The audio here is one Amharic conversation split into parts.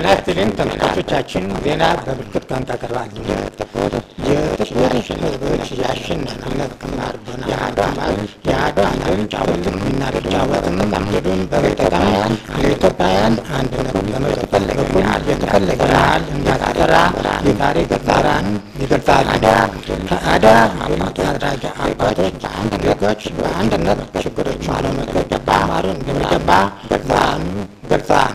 ጤና ይስጥልኝ ተመልካቾቻችን፣ ዜና በምልክት ቋንቋ ቀርባል። የጥቁር ሕዝቦች የአሸናፊነት ግንባር በመሀል የአድዋ ድል ጫወትን ሚና ቢጫወትም ድሉን በመጠቀም ለኢትዮጵያውያን አንድነት በመጠበቅ በኩል የተፈለገ ያህል እንዳልተሰራ የታሪክ ዳራን ይገልጻል። ከአድዋ ድል አድራጊ አባቶች ዜጎች በአንድነት ችግሮችን ለመፍታት መማር እንደሚገባ ገልጸዋል።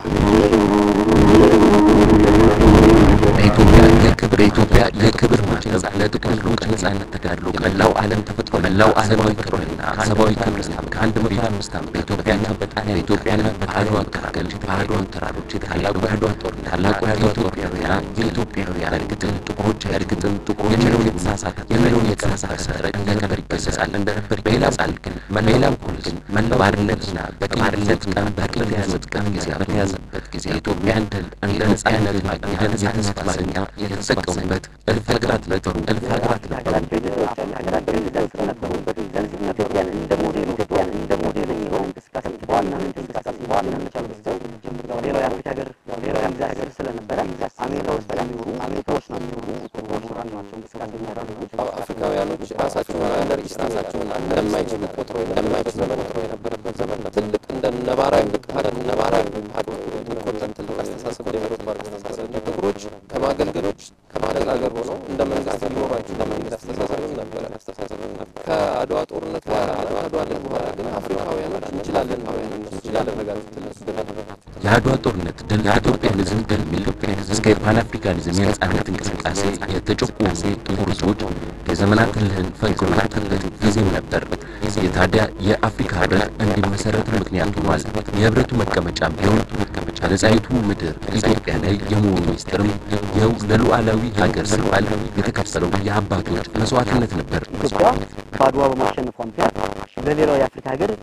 በኢትዮጵያ የክብር ኢትዮጵያ የክብር ማተብ ለጥቁር ሕዝቦች ነጻነት ተጋድሎ መላው ዓለም ተፈጥሮ መላው ዓለማዊ ክብርና ሰብአዊ ክብር ከአንድ መቶ አምስት ዓመት በኢትዮጵያና በጣሊያን ኢትዮጵያና በአድዋ መካከል በአድዋ ተራሮች ታላቁ የአድዋ ጦርነት ታላቁ የኢትዮጵያውያን የኢትዮጵያውያን እርግጥም ጥቁሮች እርግጥም ጥቁሮች የሚለውን የተሳሳተ የሚለውን የተሳሳተ ሰረቅ እንደነበር ይገለጻል እንደነበር ይገለጻል። ግን በሌላም በኩል ግን መላው ባርነትና በባርነት ቀን በቅል የያዘበት ጊዜ በተያዘበት ጊዜ የኢትዮጵያን ድል እንደ ነጻነት ማግኛ ነጻነት ማግኛ የተጠቀሙበት እልፍ ሀገራት ነበሩ። እልፍ ሀገራት ነበሩ። ሀገራቸው ፕሬዚዳንት ነበሩበት ጊዜ ኢትዮጵያን እንደ ሞዴል ኢትዮጵያን እንደ ሞዴል የሚሆን እንቅስቃሴ በዋናነት እንቅስቃሴ በዋናነት ያበስተው ሌላው የአፍሪካ ሀገር ሌላው የአፍሪካ ሀገር ስለነበረ አሜሪካ ውስጥ የሚኖሩ አሜሪካዎች ነው የሚኖሩ ጥቁሮች ናቸው እንቅስቃሴ የሚያደርጉት አፍሪካውያኖች ራሳቸውን አንደር ኢስት ራሳቸውን እንደማይችሉ ቆጥሮ እንደማይችሉ ዘመን ቆጥሮ የነበረበት ዘመን ነው። ትልቅ እንደ ነባራዊ ሀገር ነባራዊ ሀገር የሚቆጠር ትልቅ አስተሳሰብ ዴቨሎፕ አድርጎ ነበረ። ጥቁሮች ከማገልገሎች ከማነጋገር ሆነው እንደ መንግስት ሊኖራቸው እንደ መንግስት አስተሳሰብም ነበረ አስተሳሰብም ነበረ። ከአድዋ ጦርነት ከአድዋ ድል በኋላ ግን አፍሪካውያኖች እንችላለን እንችላለን ነጋቸው እነሱ ግን የአድዋ ጦርነት ድል የኢትዮጵያን ሕዝብ ድል ሚል እስከ የፓን አፍሪካኒዝም የነጻነት እንቅስቃሴ የተጨቆኑ ጥቁር ሕዝቦች የዘመናት ህልህን ፈንቅሎበት ጊዜም ነበር። የታዲያ የአፍሪካ ህብረት እንዲመሰረት ምክንያት ሆኗል። የህብረቱ መቀመጫም ቢሆን በነጻይቱ ምድር ኢትዮጵያ ላይ የመሆኑ ሚስጥርም ይኸው ለሉዓላዊ ሀገር ሲባል የተከፈለው የአባቶች መስዋዕትነት ነበር። ኢትዮጵያ በአድዋ በማሸነፏ ምክንያት ለሌላው የአፍሪካ ሀገር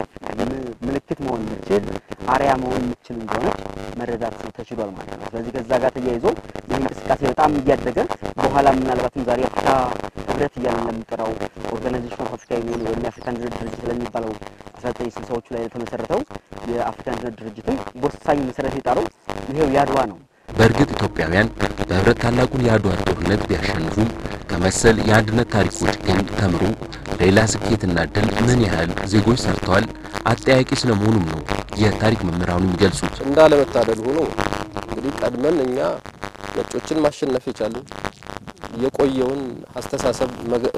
ምልክት መሆን የምችል አርያ መሆን የምችል እንደሆነች መረዳት ተችሏል ማለት ነው። ስለዚህ ከዛ ጋር ተያይዞ ይህ እንቅስቃሴ በጣም እያደገ በኋላ ምናልባትም ዛሬ አፍሪካ ህብረት እያለን ለሚጠራው ኦርጋናይዜሽን ኦፍ አፍሪካ ዩኒየን ወይም የአፍሪካ አንድነት ድርጅት ለሚባለው አስራ ዘጠኝ ስልሳዎቹ ላይ የተመሰረተው የአፍሪካ አንድነት ድርጅትም ወሳኝ መሰረት የጣለው ይሄው የአድዋ ነው። በእርግጥ ኢትዮጵያውያን በህብረት ታላቁን የአድዋ ጦርነት ቢያሸንፉም ከመሰል የአንድነት ታሪኮች ግን ተምሮ ሌላ ስኬትና ድል ምን ያህል ዜጎች ሰርተዋል አጠያቂ ስለመሆኑም ነው የታሪክ መምህራኑ የሚገልጹት። እንዳለመታደል ሆኖ እንግዲህ ቀድመን እኛ ነጮችን ማሸነፍ የቻልን የቆየውን አስተሳሰብ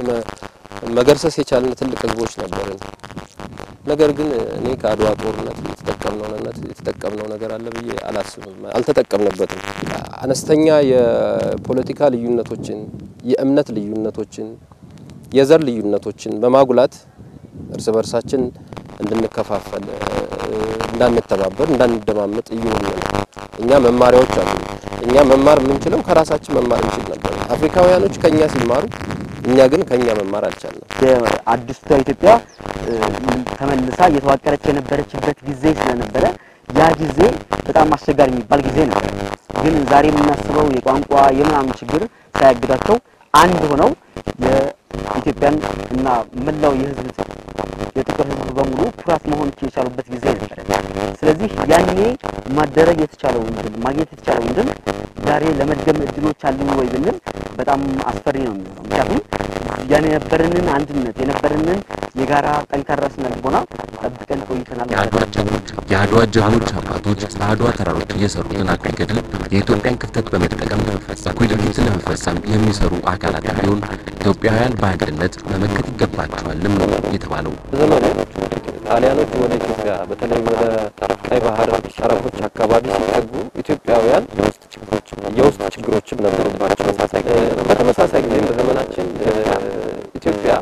መገርሰስ የቻልን ትልቅ ህዝቦች ነበርን። ነገር ግን እኔ ከአድዋ ጦርነት የተጠቀምነው ነት የተጠቀምነው ነገር አለ ብዬ አላስብም። አልተጠቀምንበትም። አነስተኛ የፖለቲካ ልዩነቶችን፣ የእምነት ልዩነቶችን፣ የዘር ልዩነቶችን በማጉላት እርስ በርሳችን እንድንከፋፈል፣ እንዳንተባበር፣ እንዳንደማመጥ እየሆነ ነው። እኛ መማሪያዎች አሉ። እኛ መማር የምንችለው ከራሳችን መማር እንችል ነበር። አፍሪካውያኖች ከኛ ሲማሩ፣ እኛ ግን ከኛ መማር አልቻልንም። የአዲስቷ ኢትዮጵያ ተመልሳ እየተዋቀረች የነበረችበት ጊዜ ስለነበረ ያ ጊዜ በጣም አስቸጋሪ የሚባል ጊዜ ነበር። ግን ዛሬ የምናስበው የቋንቋ የምናምን ችግር ሳያግዳቸው አንድ ሆነው የኢትዮጵያን እና መላው የህዝብ የጥቁር ህዝብ በሙሉ ኩራት መሆን የቻሉበት ጊዜ ነበር። ስለዚህ ያኔ ማደረግ የተቻለውን ድል ማግኘት የተቻለውን ድል ዛሬ ለመድገም እድሎች አሉ ወይ ብንል በጣም አስፈሪ ነው የሚሆነው። ምክንያቱም ያን የነበረንን አንድነት የነበረንን የጋራ ጠንካራ ስነ ልቦና ጠብቀን ቆይተናል ማለት ነው። የአድዋ ጀግኖች አባቶች በአድዋ ተራሮች የሰሩትን አኩሪ ገድል የኢትዮጵያን ክፍተት በመጠቀም እኩይ ድርጊትን ለመፈጸም የሚሰሩ አካላት ቢሆን ኢትዮጵያውያን በአንድነት መመከት ይገባቸዋልም ነው የተባለው። ዘመኑ ጣሊያኖች ወደ ኢትዮጵያ በተለይ ወደ ቀይ ባህር ጠረፎች አካባቢ ሲጠጉ ኢትዮጵያውያን የውስጥ ችግሮችም ነበሩባቸው። በተመሳሳይ ጊዜም በዘመናችን ኢትዮጵያ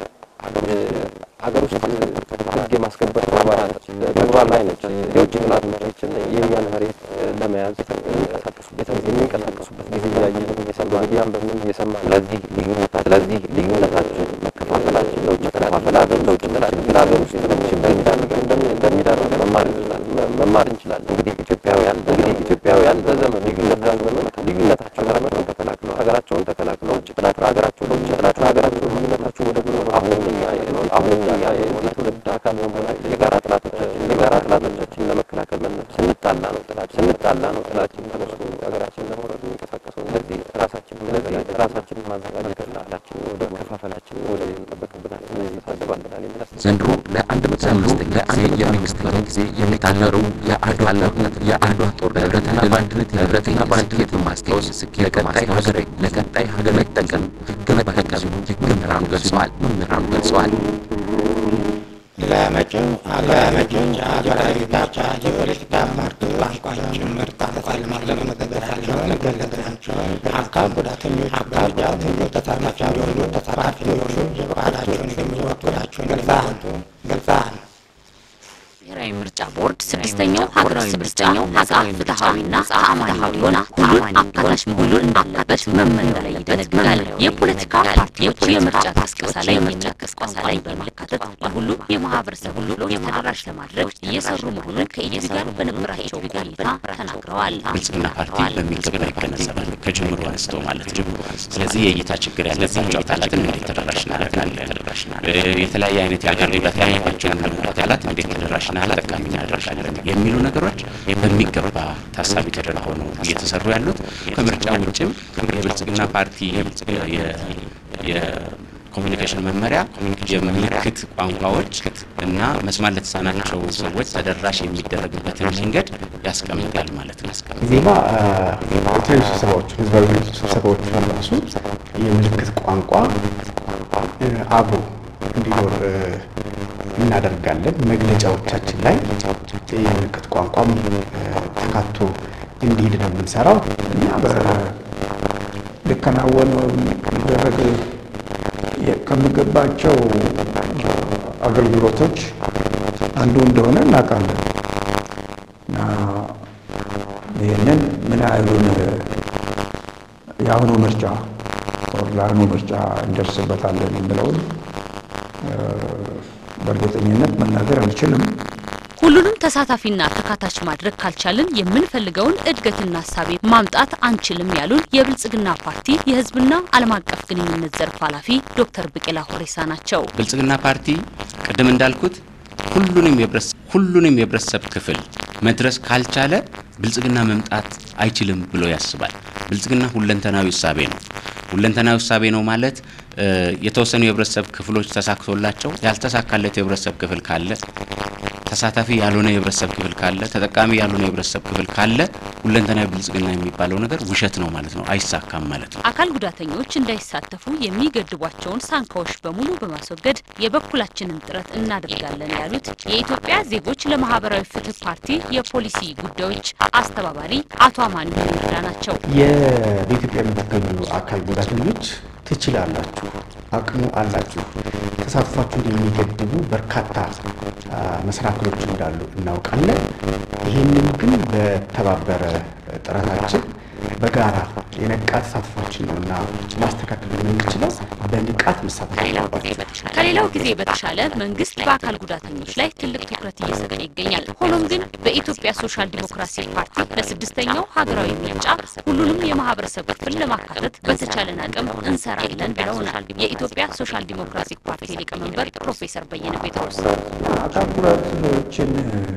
ሀገር ውስጥ ሕግ የማስከበር ተግባራት ተግባር ላይ ነች። የውጭ ጠላቶቻችን የእኛን መሬት ለመያዝ የሚንቀሳቀሱበት ጊዜ እያየን ሚዲያም በምን እየሰማ ስለዚህ ስለዚህ ልዩነታችን መከፋፈላችን ለውጭ መከፋፈላችን ለውጭ ችግር ሀገር ውስጥ ችግር እንደሚዳርግ መማር እንችላለን መማር እንችላለን። እንግዲህ ኢትዮጵያውያን እንግዲህ ኢትዮጵያውያን በዘመኑ ልዩነታቸውን ልዩነታቸውን ሀገራቸውን ተከላክለው ሀገራቸውን ተከላክለው ውጭ ጥላት ሀገራቸው ለውጭ ጥላት ሀገራቸው ልዩነታቸው ወደ ጎን አሁንም እኛ አሁንም እኛ የዚህ ትውልድ አካል በመሆናችን የጋራ ጥላቶቻችን የጋራ ጥላቶቻችን ለመከላከል መነ ስንጣላ ነው ጥላት ስንጣላ ነው ጥላችን ተነስቶ ሀገራችን ላላችን ወደ መከፋፈላችን ወደ የሚጠበቅብናል ይታሰባልናል የሚል አስተሳሰብ ዘንድሮ ለአንድ መቶ አምስተኛ ጊዜ የሚመስተኛ ጊዜ የሚታለረው የአድዋ ጦርነት የአድዋ ጦር ህብረትና በአንድነት ህብረትና በአንድነት በማስታወስ ስኬት ለቀጣይ ሀገር ለቀጣይ ሀገር መጠቀም መጠቀም መምህራኑ ገልጸዋል መምህራኑ ገልጸዋል። ለመጪው ለመጪው ሀገራዊ ጋብቻ የፖለቲካ ፓርቲ ቋንቋችን ምርጥ ቋንቋ ለማድረግ መዘጋጀታቸውን ገለጸ። አካል ጉዳተኞች አካል ጉዳተኞች ተሳታፊ እንዲሆኑ ተሳታፊ እንዲሆኑ የበዓላቸውን የሚወክላቸውን ገልጸዋል ገልጸዋል። ብሔራዊ ምርጫ ቦርድ ስድስተኛው ሀገራዊ ምርጫ ነጻ ፍትሐዊና ተአማኒ እንዲሆን ሁሉን አካታች መሆን እንዳለበት መመሪያው ላይ ይደነግጋል። የፖለቲካ ፓርቲዎች የምርጫ ቅስቀሳ ላይ የሚነቀስ ቋንቋን በማካተት ለሁሉም የማህበረሰብ ክፍሎች ተደራሽ ለማድረግ እየሰሩ መሆኑን ከኢቢሲ ጋር በነበራቸው ቆይታ ተናግረዋል። ብልጽግና ፓርቲ በሚገባ ይገነዘባል ከጅምሩ አንስቶ ማለት ነው። ስለዚህ የእይታ ችግር ያለባቸው አካላትን እንዴት ተደራሽ እናደርጋለን፣ የተለያየ አይነት የአካል ጉዳት ያለባቸውን አካላት እንዴት ተደራሽና ተጠቃሚ እናደርጋለን የሚሉ ነገሮች በሚገባ ታሳቢ ተደርገው ነው እየተሰሩ ያሉት። ከምርጫ ውጭም የብልጽግና ፓርቲ የኮሚኒኬሽን መመሪያ የምልክት ቋንቋዎች እና መስማት ለተሳናቸው ሰዎች ተደራሽ የሚደረግበትን መንገድ ያስቀምጣል ማለት ነው። ዜማ የተለያዩ ስብሰባዎች ህዝባዊ ስብሰባዎች ራሱ የምልክት ቋንቋ አብሮ እንዲኖር እናደርጋለን። መግለጫዎቻችን ላይ የምልክት ቋንቋም ተካቶ እንዲሄድ ነው የምንሰራው እና ሊከናወኑ ሊደረግ ከሚገባቸው አገልግሎቶች አንዱ እንደሆነ እናውቃለን እና ይህንን ምን ያህሉን የአሁኑ ምርጫ ለአሁኑ ምርጫ እንደርስበታለን የሚለውን በእርግጠኝነት መናገር አልችልም። ሁሉንም ተሳታፊና ተካታች ማድረግ ካልቻልን የምንፈልገውን እድገትና ሀሳቤ ማምጣት አንችልም ያሉን የብልጽግና ፓርቲ የህዝብና ዓለም አቀፍ ግንኙነት ዘርፍ ኃላፊ ዶክተር ብቄላ ሆሬሳ ናቸው። ብልጽግና ፓርቲ ቅድም እንዳልኩት ሁሉንም የህብረተሰብ ሁሉንም የህብረተሰብ ክፍል መድረስ ካልቻለ ብልጽግና መምጣት አይችልም ብሎ ያስባል። ብልጽግና ሁለንተናዊ እሳቤ ነው። ሁለንተናዊ እሳቤ ነው ማለት የተወሰኑ የህብረተሰብ ክፍሎች ተሳክቶላቸው ያልተሳካለት የህብረተሰብ ክፍል ካለ ተሳታፊ ያልሆነ የህብረተሰብ ክፍል ካለ ተጠቃሚ ያልሆነ የህብረተሰብ ክፍል ካለ ሁለንተናዊ ብልጽግና የሚባለው ነገር ውሸት ነው ማለት ነው፣ አይሳካም ማለት ነው። አካል ጉዳተኞች እንዳይሳተፉ የሚገድቧቸውን ሳንካዎች በሙሉ በማስወገድ የበኩላችንን ጥረት እናደርጋለን ያሉት የኢትዮጵያ ዜጎች ለማህበራዊ ፍትህ ፓርቲ የፖሊሲ ጉዳዮች አስተባባሪ አቶ አማኑኤል ይርዳ ናቸው። በኢትዮጵያ የምትገኙ አካል ጉዳተኞች ትችላላችሁ፣ አቅሙ አላችሁ። ተሳትፏችሁን የሚገድቡ በርካታ መሰናክሎች እንዳሉ እናውቃለን። ይህንን ግን በተባበረ ጥረታችን በጋራ የነቃ ተሳትፏችን ነው እና ማስተካከል የምንችለው በንቃት መሳተፍ አለባችሁ። ከሌላው ጊዜ በተሻለ መንግስት በአካል ጉዳተኞች ላይ ትልቅ ትኩረት እየሰጠ ይገኛል። ሆኖም ግን በኢትዮጵያ ሶሻል ዲሞክራሲ ፓርቲ ለስድስተኛው ሀገራዊ ምርጫ ሁሉንም የማህበረሰብ ክፍል ለማካተት በተቻለን አቅም እንሰራለን ብለውናል የኢትዮጵያ ሶሻል ዲሞክራሲ ፓርቲ ሊቀመንበር ፕሮፌሰር በየነ ጴጥሮስ። አካል ጉዳተኞችን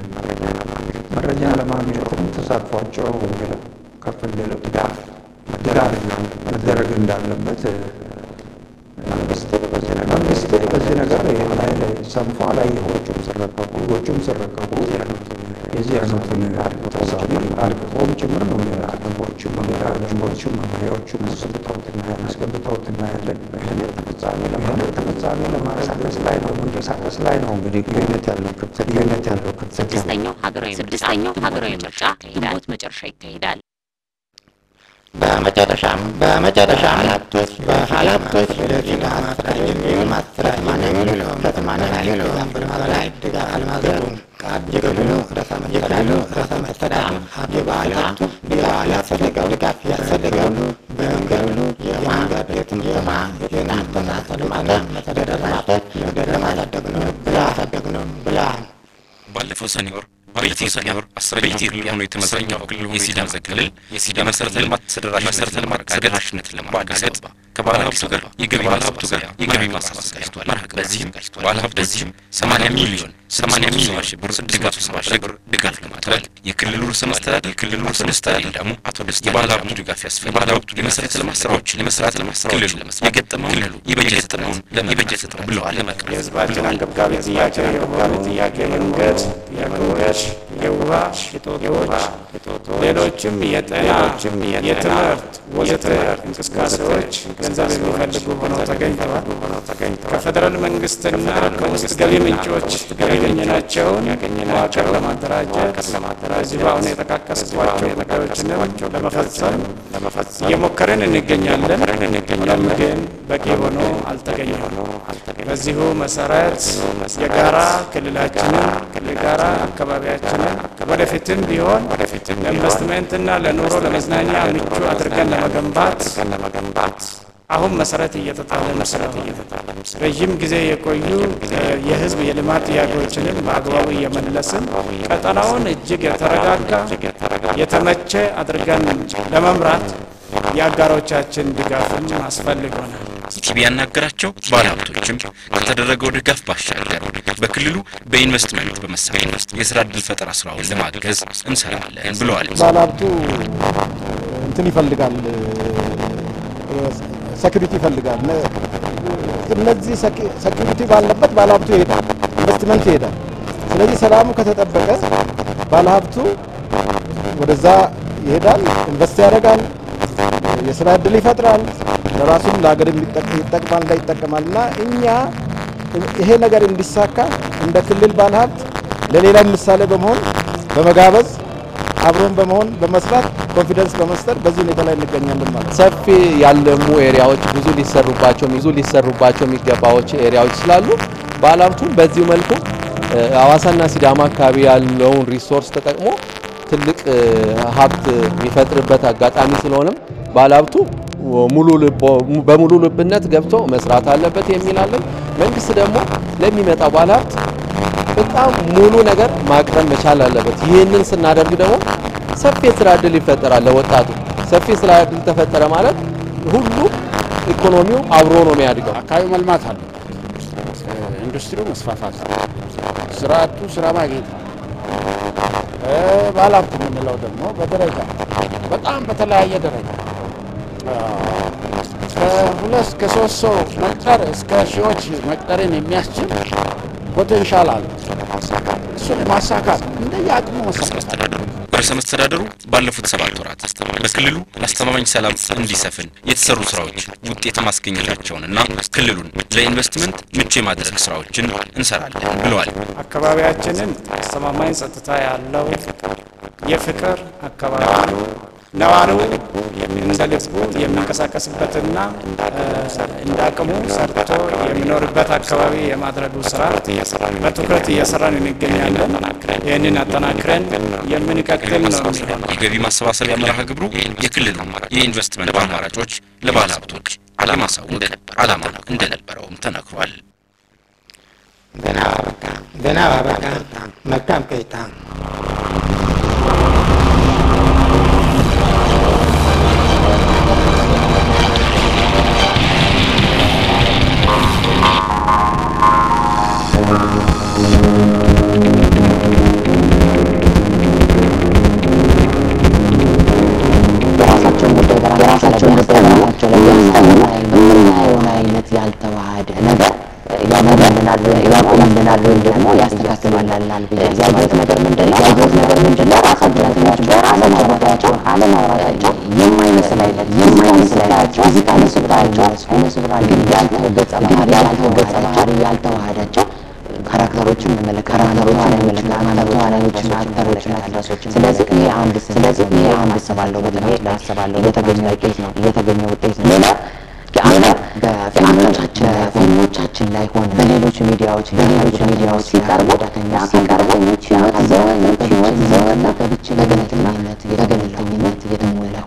መረጃ ለማግኘትም ተሳትፏቸው ከፍ እንዲል ድጋፍ መደረግ እንዳለበት መንግስት በዚህ ነገር ይህን ኃይል ሰንፎ አላየሁም። ህጎቹም ሲረቀቁ የዚህ አይነቱን ታሳቢ አርቅቆም ጭምር ነው ህጎቹም ደንቦቹም መመሪያዎቹም አስገብተውት እናያለን። ይህንን ተፈጻሚ ለማንቀሳቀስ ላይ ነው መንቀሳቀስ ላይ ነው እንግዲህ ልዩነት ያለው ክፍተት ልዩነት ያለው ክፍተት ስድስተኛው ሀገራዊ ምርጫ ግንቦት መጨረሻ ይካሄዳል። በመጨረሻም በመጨረሻም ሀላብቶች በሀላብቶች ወደፊት ማስራት የሚሆን ማስራት ማንኛውም ከተማና ሌሎም በላይ ድጋፍ አለማድረጉ የክልሉ ርዕሰ የክልሉ ርዕሰ መስተዳድር የበዓላቱ የበዓል ያስፈልገው ድጋፍ ያስፈልገው በመንገዱ የመንገድ የትምህርትና የጤናና ልማት መሰረተ ልማቶች ለማሳደግ ነው ብላ አሳደግ ነው ብለዋል። ባለፈው ሰኔ ወር ባለፈው ሰኔ ወር አስረኛው ክልል ሆኖ የተመሰረተው ክልል ሆኖ የሲዳማ ክልል የሲዳማ መሰረተ ልማት ተደራሽነት ለማረጋገጥ ተደራሽነትን ለማረጋገጥ ከባለ ሀብቱ ጋር የገቢ ባለሀብቱ ጋር የገቢ ማሰባሰቢያ አካሂዷል። በዚህም ባለሀብቱ በዚህም 80 ሚሊዮን 80 ሚሊዮን ሺህ ብር ድጋፍ ለማድረግ ድጋፍ ለማድረግ የክልሉ ርዕሰ መስተዳድር የክልሉ ርዕሰ መስተዳድር ደግሞ አቶ ደስታ የባለሀብቱ ድጋፍ ያስፈልጋል። የባለሀብቱ የመሰረተ ልማት ስራዎችን ለመስራት ለመስራዎችን ለመስራት የገጠመው ክልሉ የበጀት እጥረውን የበጀት እጥረውን ብለዋል ለመቅረፍ የህዝባችን አንገብጋቢ ጥያቄ የሆኑ ጥያቄ መንገድ፣ የመንገድ፣ የውሃ፣ የጦጦች፣ ሌሎችም የጤና፣ የትምህርት ወዘተ እንቅስቃሴዎች ገንዘብ የሚፈልጉ ሆነው ተገኝተዋል። ከፌዴራል መንግስትና ከውስጥ ገቢ ምንጮች ያገኘናቸውን መዋቅር ለማደራጀት እዚህ በአሁኑ የጠቃቀስኳቸው ጉዳዮችንም ለመፈጸም እየሞከርን እንገኛለን። ሆኖም ግን በቂ ሆኖ አልተገኘም። በዚሁ መሰረት የጋራ ክልላችንን የጋራ አካባቢያችንን ወደፊትም ቢሆን ለኢንቨስትሜንትና ለኑሮ ለመዝናኛ ምቹ አድርገን ለመገንባት አሁን መሰረት እየተጣለ መሰረት ረዥም ጊዜ የቆዩ የህዝብ የልማት ጥያቄዎችንም በአግባቡ እየመለስን ቀጠናውን እጅግ የተረጋጋ የተመቸ አድርገን ለመምራት የአጋሮቻችን ድጋፍም አስፈልጎናል። ኢቲቪ ያናገራቸው ባለሀብቶችም ከተደረገው ድጋፍ ባሻገር በክልሉ በኢንቨስትመንት በመሳተፍ የስራ ዕድል ፈጠራ ስራውን ለማገዝ እንሰራለን ብለዋል። ባለሀብቱ እንትን ይፈልጋል፣ ሴኩሪቲ ይፈልጋል። እነዚህ ሴኩሪቲ ባለበት ባለሀብቱ ይሄዳል፣ ኢንቨስትመንት ይሄዳል። ስለዚህ ሰላሙ ከተጠበቀ ባለሀብቱ ወደዛ ይሄዳል፣ ኢንቨስት ያደርጋል፣ የስራ እድል ይፈጥራል፣ ለራሱም ለሀገር ይጠቅማል ላይ ይጠቀማል እና እኛ ይሄ ነገር እንዲሳካ እንደ ክልል ባለሀብት ለሌላ ምሳሌ በመሆን በመጋበዝ አብሮን በመሆን በመስራት ኮንፊደንስ በመስጠት በዚህ ሁኔታ ላይ እንገኛለን ማለት ነው። ሰፊ ያለሙ ኤሪያዎች ብዙ ሊሰሩባቸው ብዙ ሊሰሩባቸው የሚገባዎች ኤሪያዎች ስላሉ ባለሀብቱም በዚሁ መልኩ ሀዋሳና ሲዳማ አካባቢ ያለውን ሪሶርስ ተጠቅሞ ትልቅ ሀብት የሚፈጥርበት አጋጣሚ ስለሆነም ባለሀብቱ ሙሉ በሙሉ ልብነት ገብቶ መስራት አለበት የሚል አለን። መንግስት ደግሞ ለሚመጣው ባለሀብት በጣም ሙሉ ነገር ማቅረብ መቻል አለበት። ይህንን ስናደርግ ደግሞ ሰፊ የስራ እድል ይፈጠራል ለወጣቱ። ሰፊ የስራ እድል ተፈጠረ ማለት ሁሉ ኢኮኖሚው አብሮ ነው የሚያድገው። አካባቢው መልማት አለ፣ ኢንዱስትሪው መስፋፋት፣ ስራ አጡ ስራ ማግኘት ነው። ባለሀብት የምንለው ደግሞ በደረጃ በጣም በተለያየ ደረጃ ከሁለት ከሶስት ሰው መቅጠር እስከ ሺዎች መቅጠርን የሚያስችል ፖቴንሻል አለ። እሱን የማሳካት እንደየ አቅሙ መሳካት ርዕሰ መስተዳደሩ ባለፉት ሰባት ወራት በክልሉ አስተማማኝ ሰላም እንዲሰፍን የተሰሩ ስራዎች ውጤት ማስገኘታቸውንና ክልሉን ለኢንቨስትመንት ምቹ የማድረግ ስራዎችን እንሰራለን ብለዋል። አካባቢያችንን አስተማማኝ ጸጥታ ያለው የፍቅር አካባቢ ነዋሪው እንደ ልቡ የሚንቀሳቀስበትና እንደ አቅሙ ሰርቶ የሚኖርበት አካባቢ የማድረጉ ስራ በትኩረት እየሰራን እንገኛለን። ይህንን አጠናክረን የምንቀጥል ነው የሚሆነው። የገቢ ማሰባሰቢያ መርሃ ግብሩ የክልሉ የኢንቨስትመንት አማራጮች ለባለ ሀብቶች ለማሳወቅ ዓላማ እንደነበረውም ተነግሯል። ዜና አበቃ። ዜና አበቃ። መልካም ቆይታ። የራሳቸውን ጉዳይ በራሳቸውን ጉዳይ በራሳቸው ላይ ያስጠምኑ የምናየውን አይነት ያልተዋሃደ ነገር ያመጣልናል ያቆምልናል ወይም ደግሞ ያስተካክልልናል ብዬ ያየሁት ነገር ምንድን ነው? ያየሁት ነገር ምንድን ነው? ራሳቸው በራሳቸው ጉዳያቸው አለማውራታቸው የማይመስል አይነት የማይመስል አይናቸው እዚህ ካለ ስፍራቸው ሆነ ስፍራ ግን ያልተው ገጸ ባህሪ ያልተው ገጸ ባህሪ ያልተዋሃዳቸው ካራክተሮችን እንመለከታለን ተዋናዮችን አክተሮችን አክትረሶችን ስለዚህ ይሄ አንድ ስለዚህ ይሄ አንድ አስባለሁ በጥናት ላይ አስባለሁ የተገኘ ውጤት ነው የተገኘ ውጤት ነው ሌላ የአንድ በፊልሞቻችን በፊልሞቻችን ላይ ሆነ በሌሎች ሚዲያዎች በሌሎች ሚዲያዎች ሲቀርቡ ሲቀርቡ ህይወት ዘወነት ህይወት ዘወነት በገለልተኝነት በገለልተኝነት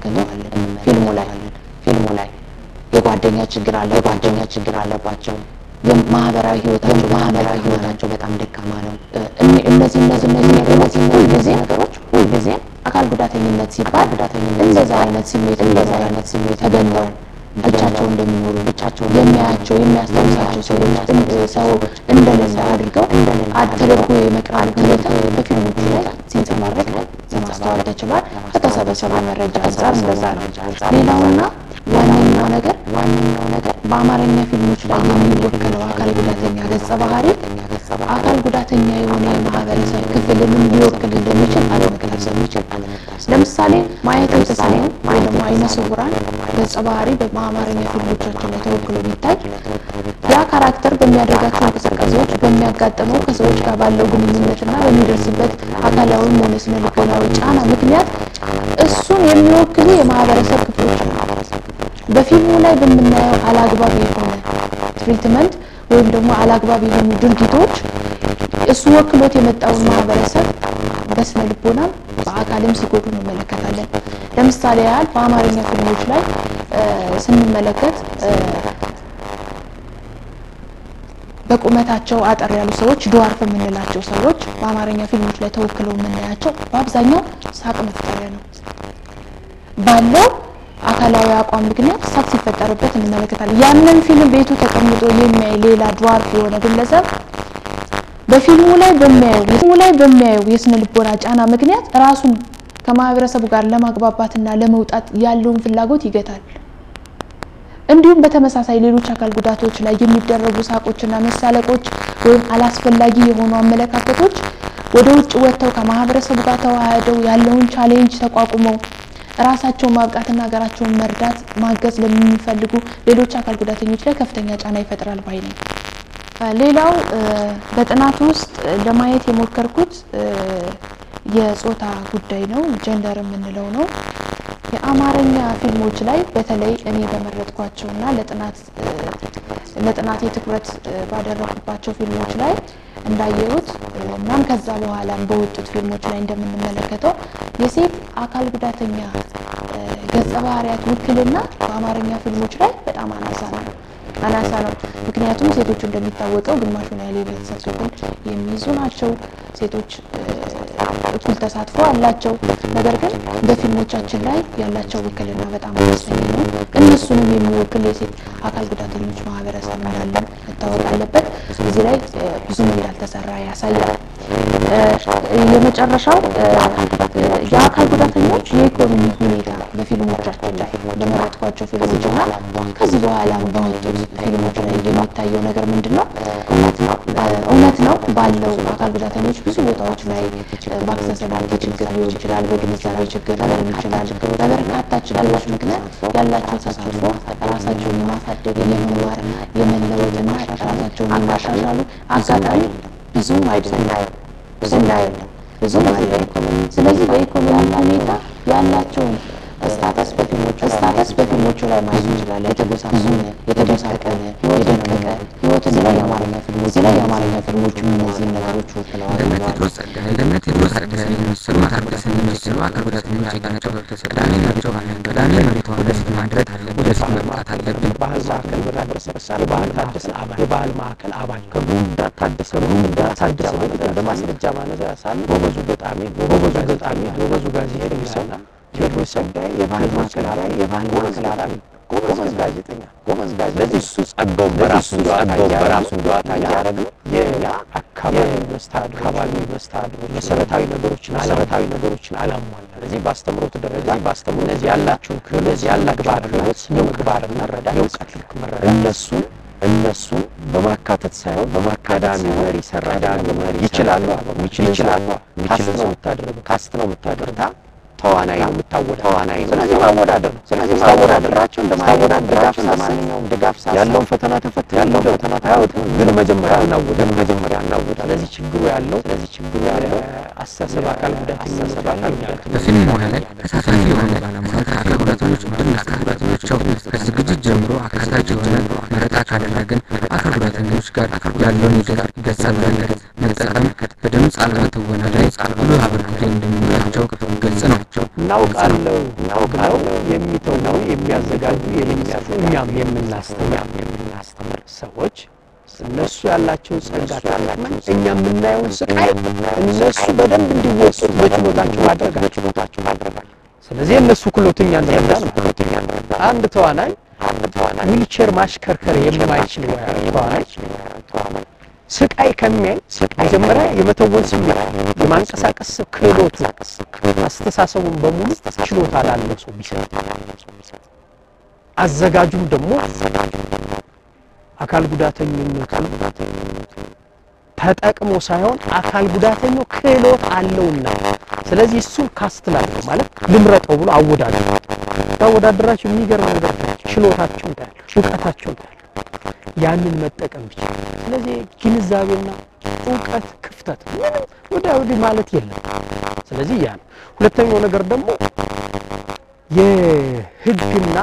የተሞላከለዋለን ፊልሙ ላይ ፊልሙ ላይ የጓደኛ ችግር አለ የጓደኛ ችግር አለባቸው የማህበራዊ ህይወታቸው ማህበራዊ ህይወታቸው በጣም ደካማ ነው። እነ- እነዚህ እነዚህ እነዚህ ነገሮች ሁልጊዜ ነገሮች ሁልጊዜ አካል ጉዳተኝነት ሲባል እንደዛ አይነት ስሜት እንደዛ አይነት ስሜት ተገነው ብቻቸው እንደሚኖሩ ብቻቸው የሚያያቸው የሚያስታውሳቸው ሰዎች እንደ- ሰው እንደሌለ አድርገው አድ- ተደርጎ የመቅረብ ሁኔታ በፊልሞቹ ላይ ሲንጸባረቅ ለማስተዋል ተችሏል። ከተሰበሰበው መረጃ አንጻር እንደዛ ነው። ሌላውና ዋነኛው ነገር ዋነኛው ነገር በአማርኛ ፊልሞች ላይ የሚወከለው አካል ጉዳተኛ ገጸ ባህሪ አካል ጉዳተኛ የሆነ የማህበረሰብ ክፍልንም ሊወክል እንደሚችል አለመግለጽ የሚችል ለምሳሌ ማየት የተሳነው ወይ ደግሞ አይነ ስውራን ገጸ ባህሪ በአማርኛ ፊልሞቻችን ላይ ተወክሎ ቢታይ ያ ካራክተር በሚያደርጋቸው እንቅስቃሴዎች በሚያጋጥመው ከሰዎች ጋር ባለው ግንኙነትና በሚደርስበት አካላዊም ሆነ ስነ ልቦናዊ ጫና ምክንያት እሱን የሚወክሉ የማህበረሰብ ክፍሎች አሉ። በፊልሙ ላይ በምናየው አላግባብ የሆነ ትሪትመንት ወይም ደግሞ አላግባብ የሆኑ ድርጊቶች እሱ ወክሎት የመጣውን ማህበረሰብ በስነ ልቦናም በአካልም ሲጎዱ እንመለከታለን። ለምሳሌ ያህል በአማርኛ ፊልሞች ላይ እ፣ ስንመለከት እ፣ በቁመታቸው አጠር ያሉ ሰዎች ድዋርፍ የምንላቸው ሰዎች በአማርኛ ፊልሞች ላይ ተወክለው የምናያቸው በአብዛኛው ሳቅ መፍጠሪያ ነው ባለው አካላዊ አቋም ምክንያት ሳቅ ሲፈጠርበት እንመለከታለን። ያንን ፊልም ቤቱ ተቀምጦ የሚያይ ሌላ ድዋርፍ የሆነ ግለሰብ በፊልሙ ላይ በሚያየው ፊልሙ ላይ በሚያየው የስነ ልቦና ጫና ምክንያት ራሱን ከማህበረሰቡ ጋር ለማግባባትና ለመውጣት ያለውን ፍላጎት ይገታል። እንዲሁም በተመሳሳይ ሌሎች አካል ጉዳቶች ላይ የሚደረጉ ሳቆችና መሳለቆች ወይም አላስፈላጊ የሆኑ አመለካከቶች ወደ ውጭ ወጥተው ከማህበረሰቡ ጋር ተዋህደው ያለውን ቻሌንጅ ተቋቁመው ራሳቸውን ማብቃትና ሀገራቸውን መርዳት ማገዝ ለሚፈልጉ ሌሎች አካል ጉዳተኞች ላይ ከፍተኛ ጫና ይፈጥራል ባይ ነኝ። እ፣ ሌላው እ፣ በጥናቱ ውስጥ ለማየት የሞከርኩት እ፣ የጾታ ጉዳይ ነው፣ ጀንደር የምንለው ነው። የአማርኛ ፊልሞች ላይ በተለይ እኔ በመረጥኳቸውና ለጥናት እ፣ ለጥናቴ ትኩረት እ፣ ባደረኩባቸው ፊልሞች ላይ እንዳየሁት እ፣ እናም ከዛ በኋላም በወጡት ፊልሞች ላይ እንደምንመለከተው የሴት አካል ጉዳተኛ እ፣ ገጸ ባህሪያት ውክልና በአማርኛ ፊልሞች ላይ በጣም አናሳ ነው አናሳ ነው። ምክንያቱም ሴቶች እንደሚታወቀው ግማሹን ያህል የቤተሰብ ክፍል የሚይዙ ናቸው። ሴቶች እ፣ እኩል ተሳትፎ አላቸው። ነገር ግን በፊልሞቻችን ላይ ያላቸው ውክልና በጣም አነስተኛ ነው። እነሱንም የሚወክል የሴት አካል ጉዳተኞች ማህበረሰብ እንዳለ መታወቅ አለበት። እዚህ ላይ እ፣ ብዙም እንዳልተሰራ ያሳያል። እ፣ የመጨረሻው እ፣ የአካል ጉዳተኞች የኢኮኖሚ ሁኔታ በፊልሞቻችን ላይ በመረጥኳቸው ፊልሞች እና ከዚህ በኋላ በወጡት ፊልሞች ላይ የሚታየው ነገር ምንድን ነው? እ፣ እውነት ነው ባለው አካል ጉዳተኞች ብዙ ቦታዎች ላይ እ፣ በአክሰሰቢሊቲ ችግር ሊሆን ይችላል፣ በግንዛቤ ችግር ሊሆን ይችላል። በበርካታ ችግሮች ምክንያት ያላቸው ተሳትፎ ራሳቸውን የማሳደግ የመማር የመለወጥና ራሳቸውን የማሻሻሉ አጋጣሚ ብዙም አይደለም ስናየው ብዙም አይደለም። ስለዚህ በኢኮኖሚ ሁኔታ ያላቸውን ስታተስ በፊልሞቹ ስታተስ በፊልሞቹ ላይ ማየት እንችላለን። የተጎሳቆለ የተጎሳቀለ የደቀቀ ህይወትን ላይ የአማርኛ ፊልሞች ላይ የአማርኛ ፊልሞቹ እነዚህን ነገሮች ወክለዋል ለነ ብለዋል። ቴዎድሮስ ጸጋዬ ለነ ቴዎድሮስ ጸጋዬ የሚመስሉ አካል ጉዳተኞች የሚመስሉ አካል ጉዳተኞች ናቸው። ቅዳሜ መሬቷ ቅዳሜ መሬቷ ወደፊት ማድረግ ወደፊት መምጣት አለብን። ባህል ማዕከል በታደሰ መሳሪ ባህል ታደሰ አባል የባህል ማዕከል አባል ከጉንዳት ታደሰ ጉንዳት ታደሰ እንደ ማስረጃ ማነሳ ያሳል ጎበዙ ገጣሚ ጎበዙ ገጣሚ ጎበዙ ጋዜጠኛ ሰው ቴዎድሮስ ጸጋዬ የባህል ማዕከል አባል የባህል ማዕከል አባል ጎበዝ ጋዜጠኛ ጎበዝ ጋዜጠኛ ለዚህ እሱ ጸጋውን በራሱ ጸጋውን በራሱ እንደዋታ እያደረገ የኛ አካባቢ መስተዳድር አካባቢ መስተዳድር መሰረታዊ ነገሮችን መሰረታዊ ነገሮችን አላሟላ ስለዚህ በአስተምሮት ደረጃ በአስተምሮ እነዚህ ያላችሁን ክህሎት ያላችሁ ክህሎት የምግባር መረዳት የእውቀት ልክ መረዳት እነሱን እነሱን በማካተት ሳይሆን በማካዳሚ መሪ ሰራዳሚ መሪ ይችላሉ ይችላሉ ካስት ነው የምታደርገው ካስት ነው የምታደርገው ተዋናይ ነው የምታወዳደር ተዋናይ ነው ስለዚህ ማወዳደር ነው ስለዚህ ማወዳደራቸው እንደማወዳደራቸው እንደማንኛውም ድጋፍ ያለውን ፈተና ተፈት ያለውን ፈተና ታያወጥ ግን መጀመሪያ እናወዳ ግን መጀመሪያ እናወዳ ስለዚህ ችግሩ ያለው ስለዚህ ችግሩ ያለው አስተሳሰብ አካል ጉዳተኛ አስተሳሰብ አካል ጉዳተኛ በፊልም ሙያ ላይ ተሳታፊ የሆነ ባለሙያ ከአካል ጉዳተኞች ቡድን አካል ጉዳተኞቻቸው ከዝግጅት ጀምሮ አካታች የሆነ መረጣ ካደረግን አካል ጉዳተኞች ጋር ያለውን የገ- ገጸ በረከት መጠቀም በድምፅ አልባ ትወና ላይ ጉልህ አበርክቶ እንደሚኖራቸው ግልጽ ነው። እናውቃለሁ እናውቃለሁ የሚተው ነው የሚያዘጋጁ የሚያዙ እኛም የምናስተምር የምናስተምር ሰዎች እነሱ ያላቸውን ጸጋ ተጠቅመን እኛ የምናየውን ስቃይ እነሱ በደንብ እንዲወጡት በችሎታቸው ማድረጋቸው። ስለዚህ እነሱ ክሎትኛ እንረዳል ማለት ነው። አንድ ተዋናይ ዊልቸር ማሽከርከር የማይችል ተዋናይ ስቃይ ከሚያይ መጀመሪያ የመተወን ስሜት የማንቀሳቀስ ክህሎቱ አስተሳሰቡን በሙሉ ችሎታ ላለው ሰው ቢሰጥ አዘጋጁም ደግሞ አካል ጉዳተኝነቱን ተጠቅሞ ሳይሆን አካል ጉዳተኛው ክህሎት አለውና ስለዚህ እሱን ካስት ላድርገው ማለት ልምረጠው ብሎ አወዳደር ያወዳደራቸው የሚገርም ነገር ችሎታቸው ታያል፣ እውቀታቸው ታያል። ያንን መጠቀም ይችላል። ስለዚህ ግንዛቤና እውቀት ክፍተት ምንም ወዲያ ወዲህ ማለት የለም። ስለዚህ ያ ነው። ሁለተኛው ነገር ደግሞ የህግና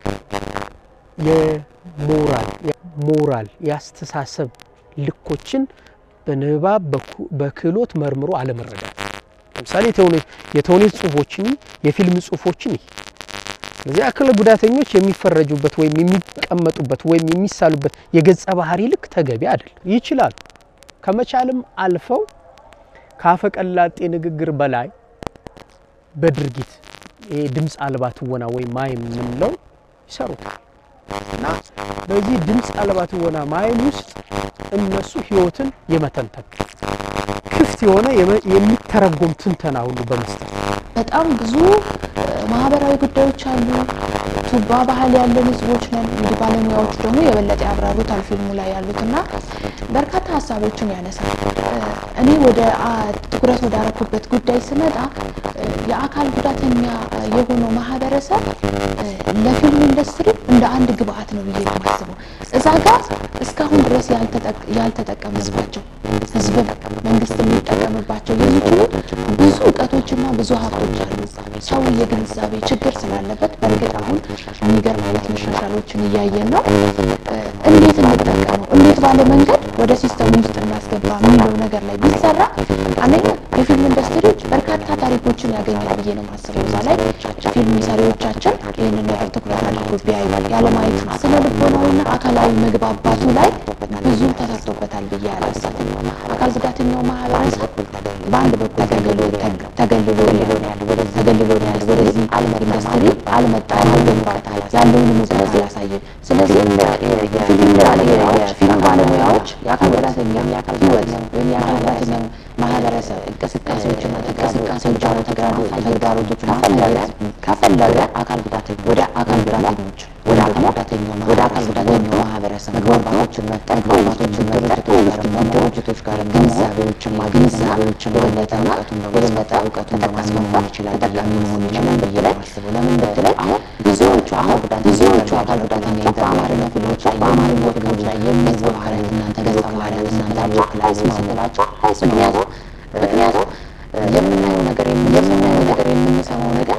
የሞራል ሞራል የአስተሳሰብ ልኮችን በንባብ በክህሎት መርምሮ አለመረዳት። ለምሳሌ የተውኔት ጽሁፎችን የፊልም ጽሁፎችን ይህ ስለዚህ አካል ጉዳተኞች የሚፈረጁበት ወይም የሚቀመጡበት ወይም የሚሳሉበት የገጸ ባህሪ ልክ ተገቢ አይደለም። ይችላሉ። ከመቻልም አልፈው ከአፈቀላጤ ንግግር በላይ በድርጊት ይሄ ድምፅ አልባ ትወና ወይም ማይም የምንለው ይሰሩታል እና በዚህ ድምፅ አልባ ትወና ማይም ውስጥ እነሱ ህይወትን የመተንተን ክፍት የሆነ የሚተረጎም ትንተና ሁሉ በመስጠት በጣም ብዙ ማህበራዊ ጉዳዮች አሉ። ቱባ ባህል ያለን ህዝቦች ነን። እንግዲህ ባለሙያዎች ደግሞ የበለጠ ያብራሩታል ፊልሙ ላይ ያሉትና በርካታ ሀሳቦችን ያነሳል። እኔ ወደ ትኩረት ወዳረኩበት ጉዳይ ስመጣ የአካል ጉዳተኛ የሆነው ማህበረሰብ ለፊልም ኢንዱስትሪ እንደ አንድ ግብአት ነው ብዬ ነው የማስበው። እዛ ጋር እስካሁን ድረስ ያልተጠቀምንባቸው ህዝብን መንግስት የሚጠቀምባቸው የሚችሉ ብዙ እውቀቶችና ብዙ ሀብቶች አሉ። ሰው የግንዛቤ ችግር ስላለበት በእርግጥ አሁን የሚገርም አይነት መሻሻሎችን እያየን ነው። እንዴት እንጠቀመው፣ እንዴት ባለ መንገድ ወደ ሲስተሙ ውስጥ እናስገባ የሚለው ነገር ላይ ቢሰራ አንደኛ የፊልም ኢንዱስትሪዎች በርካታ ታሪኮችን ያገኛል ብዬ ነው የማስበው። እዛ ላይ ፊልም ሰሪዎቻችን ይህንን ነገር ትኩረት አድርጎ ቢያዩ ያለማየት ስነ ልቦናዊና አካላዊ መግባባቱ ላይ ብዙ ተሰርቶበታል ብዬ አላስብም። አካል ጉዳተኛው ማህበረሰብ በአንድ በኩል ተገልሎ ተገልሎ ተገልሎ ነው ያለ ወደዚህ ኢንዱስትሪ አልመጣም፣ እውቀት ያለውንም እውቀት አላሳየም። ስለዚህ ፊልም ባለሙያዎች ፊልም ባለሙያዎች የአካል ጉዳተኛ ህይወት ወይም የአካል ጉዳተኛ ማህበረሰብ እንቅስቃሴዎችና እንቅስቃሴዎች ተግዳሮቶች ከፈለገ ከፈለገ አካል ጉዳተኛ ወደ አካል ጉዳተኞች ወደ አካል ጉዳተኛው ወደ አካል ጉዳተኛው ማህበረሰብ መግባባቶችን መጠን መግባባቶችን መጠን ድርጅቶች ጋር ግንዛቤዎችን ግንዛቤዎችን የበለጠና የበለጠ እውቀቱን በማስገባት ይችላል ተጠቃሚ መሆን ይችላል ብዬ ላይ ማስበው። ለምን ብትለኝ አሁን ብዙዎቹ አካል ጉዳተኛ ብዙዎቹ አካል ጉዳተኛ በአማርኛ ፊልሞች ላይ በአማርኛ ፊልሞች ላይ የሚገዙ ባህሪያት እናንተ ገጸ ባህሪያት እናንተ ላይ ስንላቸው ምክንያቱም ምክንያቱም የምናየው ነገር የምናየው ነገር የምንሰማው ነገር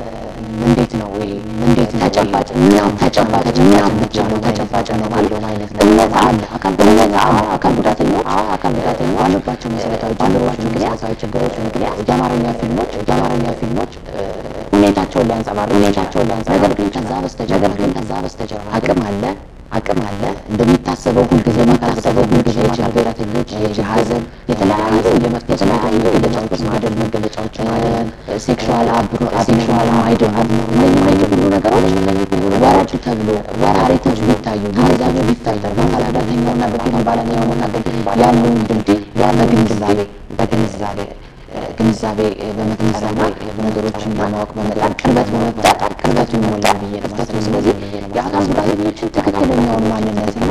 እንዴት ነው ወይ እንዴት ተጨባጭ ምናም ተጨባጭ ምናም ብቻ ነው ተጨባጭ ነው ባለው አይነት ነው እምነት አለ አካል እምነት አለ አካል ጉዳተኞች አካል ጉዳተኞች ባለባቸው መሰረታዊ ባለባቸው መሰረታዊ ችግሮች ምክንያት የአማርኛ ፊልሞች የአማርኛ ፊልሞች ሁኔታቸውን ሊያንጸባርቅ ሁኔታቸውን ሊያንጸባርቅ ነገር ግን ከዛ በስተጀርባ ነገር ግን ከዛ በስተጀርባ አቅም አለ አቅም አለ እንደሚታሰበው ሁልጊዜ የሚታሰበው ሁልጊዜ ችግረተኞች የሀዘን የተለያዩ የመጥፎ ስሜቶች መገለጫዎች ማደል መገለጫዎች ማደል ሴክሹዋል አብሮ ሴክሹዋል አይደል እነዚህ እነዚህ ሁሉ ነገሮች ወራጅ ተብሎ ታሪኮች ቢታዩ ግንዛቤ ቢታዩ በአካል ጉዳተኛውና በፊልም ባለሙያው መካከል ያለውን ድልድይ በግንዛቤ በግንዛቤ ግንዛቤ በመግንዛቤ ነገሮችን በማወቅ በመጣር ቅርበት በመፍጠር ቅርበቱ ይሞላል ብዬ ነው ማስበው። ስለዚህ የአካል ጉዳተኞችን ትክክለኛውን ማንነትና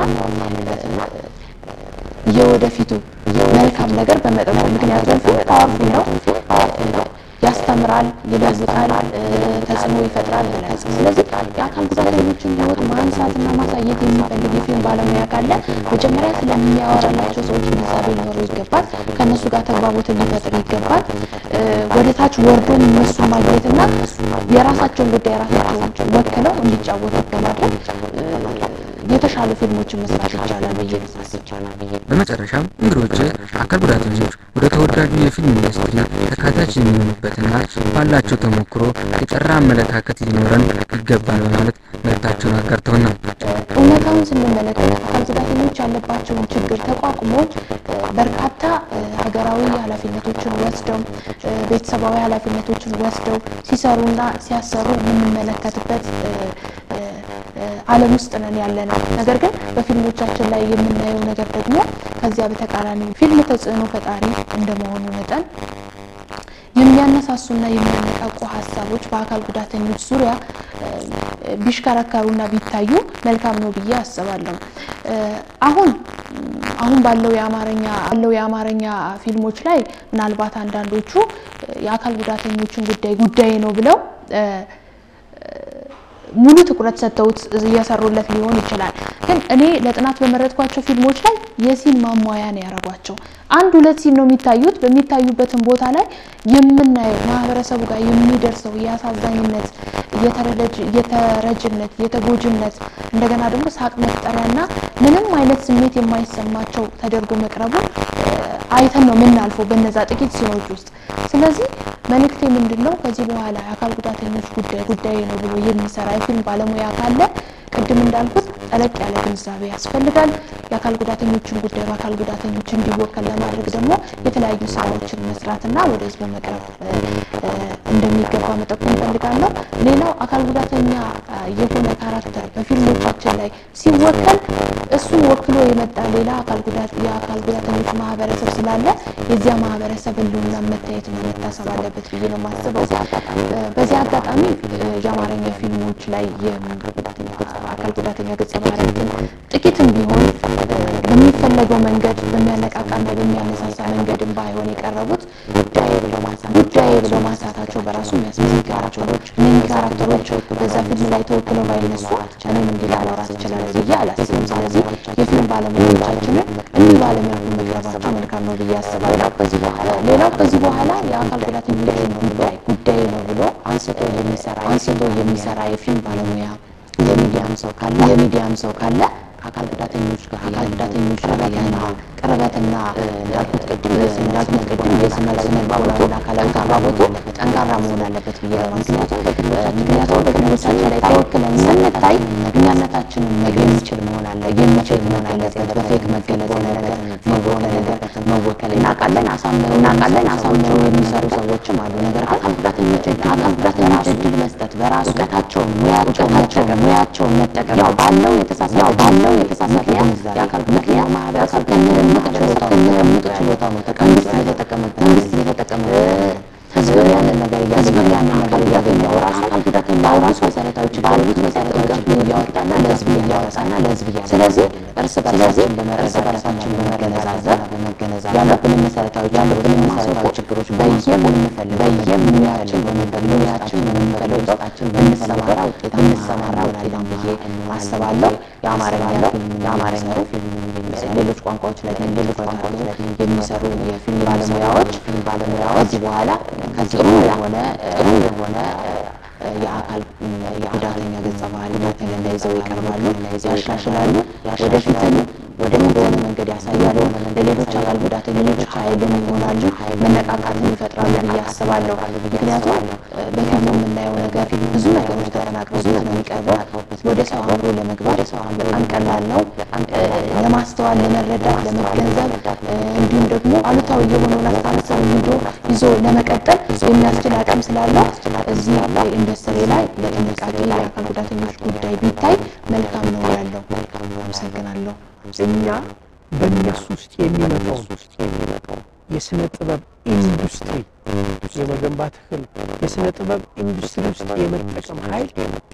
የወደፊቱ መልካም ነገር በመጠቆም ምክንያቱም ፊልም ፓወርፉል ነው፣ ያስተምራል፣ ይለውጣል፣ ተጽዕኖ ይፈጥራል። ስለዚህ የአካል ጉዳተኞችን ህይወት ማንሳትና ማሳየት የሚፈልግ የፊልም ባለሙያ ካለ መጀመሪያ ስለሚያወራላቸው ሰዎች ግንዛቤ ሊኖረው ይገባል። ከእነሱ ጋር ተግባቦትን ሊፈጥር ይገባል። ወደ ታች ወርዶም እነሱን ማግኘትና የራሳቸውን ጉዳይ ራሳቸውን ወክለው እንዲጫወቱ በማድረግ የተሻሉ ፊልሞችን መስራት ይቻላል ብዬ በመጨረሻም እንግዶች አካል ጉዳተኞች ወደ ተወዳጁ የፊልም ኢንዱስትሪ ተካታች የሚሆኑበትና ባላቸው ተሞክሮ የጠራ አመለካከት ሊኖረን ይገባል በማለት መልእክታቸውን አጋርተውናል። እውነታውን ስንመለከት አካል ጉዳተኞች ያለባቸውን ችግር ተቋቁሞ በርካታ ሀገራዊ ኃላፊነቶችን ወስደው ቤተሰባዊ ኃላፊነቶችን ወስደው ሲሰሩና ሲያሰሩ የምንመለከትበት ዓለም ውስጥ ነን ያለ ነው። ነገር ግን በፊልሞቻችን ላይ የምናየው ነገር ደግሞ ከዚያ በተቃራኒ ፊልም ተጽዕኖ ፈጣሪ እንደመሆኑ መጠን የሚያነሳሱና የሚያነቃቁ ሀሳቦች በአካል ጉዳተኞች ዙሪያ ቢሽከረከሩና ቢታዩ መልካም ነው ብዬ አስባለሁ። አሁን አሁን ባለው የአማርኛ ባለው የአማርኛ ፊልሞች ላይ ምናልባት አንዳንዶቹ የአካል ጉዳተኞችን ጉዳይ ጉዳይ ነው ብለው ሙሉ ትኩረት ሰጥተውት እየሰሩለት ሊሆን ይችላል። ግን እኔ ለጥናት በመረጥኳቸው ፊልሞች ላይ የሲን ማሟያ ነው ያደረጓቸው። አንድ ሁለት ሲን ነው የሚታዩት። በሚታዩበትም ቦታ ላይ የምናየው ማህበረሰቡ ጋር የሚደርሰው የአሳዛኝነት፣ የተረጅነት፣ የተጎጅነት እንደገና ደግሞ ሳቅ መፍጠሪያና ምንም አይነት ስሜት የማይሰማቸው ተደርጎ መቅረቡ አይተን ነው የምናልፈው በነዛ ጥቂት ሲኖች ውስጥ። ስለዚህ መልእክቴ ምንድን ነው? ከዚህ በኋላ የአካል ጉዳተኞች ጉዳይ ጉዳይ ነው ብሎ የሚሰራ የፊልም ባለሙያ ካለ ቅድም እንዳልኩት ጠለቅ ያለ ግንዛቤ ያስፈልጋል። የአካል ጉዳተኞችን ጉዳይ በአካል ጉዳተኞች እንዲወከል ለማድረግ ደግሞ የተለያዩ ስራዎችን መስራትና ወደ ህዝብ መቅረብ እንደሚገባ መጠቆም እፈልጋለሁ። ሌላው አካል ጉዳተኛ የሆነ ካራክተር በፊልሞቻችን ላይ ሲወከል እሱን ወክሎ የመጣ ሌላ የአካል ጉዳተኞች ማህበረሰብ ስላለ የዚያ ማህበረሰብ ህልውና መታየትና መታሰብ አለበት ብዬ ነው የማስበው። በዚህ አጋጣሚ የአማርኛ ፊልሞች ላይ አካል ጉዳተኛ ገጸ ባህሪያትን ጥቂትም ቢሆን በሚፈለገው መንገድ በሚያነቃቃና በሚያነሳሳ መንገድም ባይሆን የቀረቡት ጉዳይ ብለው ማንሳታቸው በራሱ የሚያስመሰግናቸው ነው። እነዚህ ካራክተሮች በዛ ፊልም ላይ ተወክለው ባይነሱ እኔም እንዲህ ላወራት እችላለሁ ብዬ አላስብም። ስለዚህ የፊልም ባለሙያዎቻችንን እንዲህ ባለሙያ መቅረባቸው መልካም ነው ብዬ አስባለሁ። ከዚህ በኋላ ሌላው ከዚህ በኋላ የአካል ጉዳተኞችን ጉዳይ ጉዳይ ነው ብሎ አንስቶ የሚሰራ አንስቶ የሚሰራ የፊልም ባለሙያ የሚዲያም ሰው ካለ የሚዲያም ሰው ካለ አካል ጉዳተኞች ጋር አካል ጉዳተኞች ጋር ያለና ቅርበትና እንዳልኩት ቅድም እንዳልኩት ቅድም የስነ ስነ ልቦናዊና አካላዊ ተግባቦቱ ጠንካራ መሆን አለበት ብዬ ነው። ምክንያቱም ምክንያቱም በፊልሞቻችን ላይ ተወክለን ስንታይ እኛነታችንን የሚችል መሆን አለ የሚችል መሆን አለበት። በፌክ መገለጽ ነገር መወከል ነገር መወከል እናውቃለን አሳምረው እናውቃለን አሳምረው የሚሰሩ ሰዎችም አሉ። ነገር ግን አካል ጉዳተኞች አካል ጉዳተኞች እድል መስጠት በራሱ እውቀታቸውን ሙያቸውን ሙያቸውን መጠቀም ያው ባለው የተሳሳተ ያው ባለው የተሳሳተ የአካል ጉዳተኛ ማህበረሰብ ከነምቅ ችሎታው ከነምቅ ችሎታው ነው መንግስት እየተጠቀመበት መንግስት እየተጠቀመበት ህዝብ ያንን ነገር ህዝብ ያንን ነገር እያገኘው ራሱ አካል ጉዳተኛው ራሱ መሰረታዊ ችግሮች መሰረታዊ ችግር እያወጣና ለህዝብ እያወጣና ለህዝብ እያ ስለዚህ እርስ በርሳችን በመረዳት በራሳችን በመገነዛዘብ በመገነዛዘብ ያለብንን መሰረታዊ ያለብንን መሰረታዊ ችግሮች በየምንፈልገው በየሙያችን በምንፈልገው ሙያችን በምንፈልገው ውስጣችን ብንሰማራ ውጤት ብንሰማራ ውጤታም ብዬ አስባለሁ። የአማርኛ ፊልም የአማርኛ ፊልም ሌሎች ቋንቋዎች ላይ ሌሎች ቋንቋዎች ላይ የሚሰሩ የፊልም ባለሙያዎች ፊልም ባለሙያዎች ከዚህ በኋላ ከዚህ ጥሩ የሆነ ጥሩ የሆነ የአካል የጉዳተኛ ገጸ ባህሪ በተለይ ይዘው ይቀርባሉ፣ ያሻሽላሉ፣ ወደፊትም ወደ በሆነ መንገድ ያሳያሉ። ለሌሎች አካል ጉዳተኞች ኃይልን ይሆናሉ፣ መነቃቃትን ይፈጥራሉ ብዬ አስባለሁ። ምክንያቱም በፊልሙ የምናየው ነገር ብዙ ነገሮች ተጠናቅረውበት ነው የሚቀርበው። ወደ ሰው አእምሮ ለመግባት በጣም ቀላል ነው። ለማስተዋል፣ ለመረዳት፣ ለመገንዘብ እንዲሁም ደግሞ አሉታዊ የሆነውን አስተሳሰብ ይዞ ይዞ ለመቀጠል የሚያስችል አቅም ስላለው እዚህ ኢንዱስትሪ ላይ በጥንቃቄ የአካል ጉዳተኞች ጉዳይ ቢታይ መልካም ነው ያለው። አመሰግናለሁ። እኛ በእነሱ ውስጥ የሚመጣው የስነ ጥበብ ኢንዱስትሪ የመገንባት ህል የስነ ጥበብ ኢንዱስትሪ ውስጥ የመጠቀም ኃይል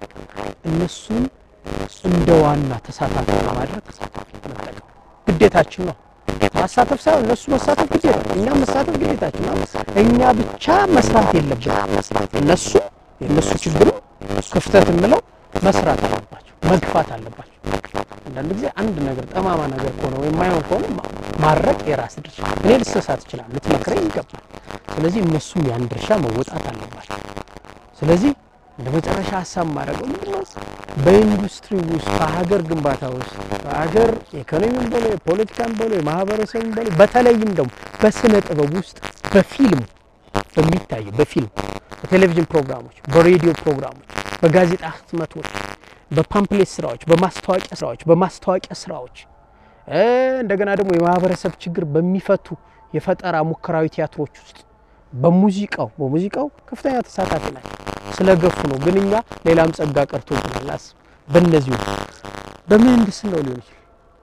እነሱን እንደ ዋና ተሳታፊ ለማድረግ መጠቀም ግዴታችን ነው። ማሳተፍ ሳይሆን እነሱ መሳተፍ ግዴታ ነው። እኛም መሳተፍ ግዴታችን ነው። እኛ ብቻ መስራት የለብንም። እነሱ የእነሱ ችግርም ክፍተት የምለው መስራት አለባቸው፣ መግፋት አለባቸው። አንዳንድ ጊዜ አንድ ነገር ጠማማ ነገር ከሆነ ወይም የማይሆን ከሆነ ማድረግ የራስ ድርሻ። እኔ ልሰሳት ይችላል፣ ልትመክረኝ ይገባል። ስለዚህ እነሱም ያን ድርሻ መወጣት አለባቸው። ስለዚህ እንደ መጨረሻ ሀሳብ ማድረገው ምንድነው በኢንዱስትሪ ውስጥ በሀገር ግንባታ ውስጥ በሀገር ኢኮኖሚም በሎ የፖለቲካም በሎ የማህበረሰብም በሎ በተለይም ደግሞ በስነ ጥበብ ውስጥ በፊልም በሚታየው በፊልም በቴሌቪዥን ፕሮግራሞች፣ በሬዲዮ ፕሮግራሞች፣ በጋዜጣ ህትመቶች፣ በፓምፕሌት ስራዎች፣ በማስታወቂያ ስራዎች፣ በማስታወቂያ ስራዎች እንደገና ደግሞ የማህበረሰብ ችግር በሚፈቱ የፈጠራ ሙከራዊ ቲያትሮች ውስጥ በሙዚቃው በሙዚቃው ከፍተኛ ተሳታፊ ናቸው። ስለገፉ ነው። ግን እኛ ሌላም ጸጋ ቀርቶብናል። አስብ በእነዚሁ በምህንድስናው ሊሆን ይችላል፣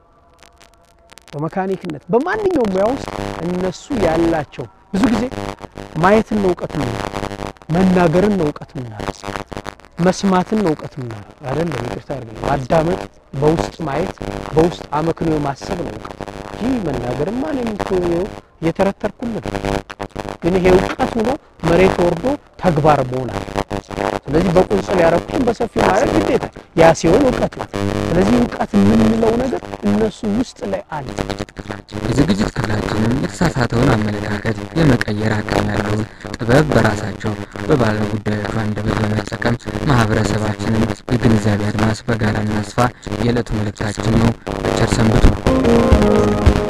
በመካኒክነት በማንኛውም ሙያ ውስጥ እነሱ ያላቸው ብዙ ጊዜ ማየትን ነው እውቀት ምናል፣ መናገርን ነው እውቀት ምናል፣ መስማትን ነው እውቀት ምናል አይደለም። ይቅርታ አድርግልኝ። ማዳመጥ፣ በውስጥ ማየት፣ በውስጥ አመክንዮ ማሰብ ነው እውቀት እንጂ መናገርማ እኔም እኮ ይኸው እየተረተርኩልን ግን ይሄ እውቀት ሆኖ መሬት ወርዶ ተግባር መሆን አለ። ስለዚህ በቁንጽል ያረኩትን በሰፊው ማድረግ ግዴታ ያ ሲሆን እውቀት ነው። ስለዚህ እውቀት የምንለው ነገር እነሱ ውስጥ ላይ አለ። የዝግጅት ክፍላችንም የተሳሳተውን አመለካከት የመቀየር አቅም ያለውን ጥበብ በራሳቸው በባለ ጉዳዮቹ አንደበት በመጠቀም ማህበረሰባችንን የግንዛቤ አድማስ በጋራ እናስፋ የዕለቱ መልእክታችን ነው። በቸር ሰንብቱ።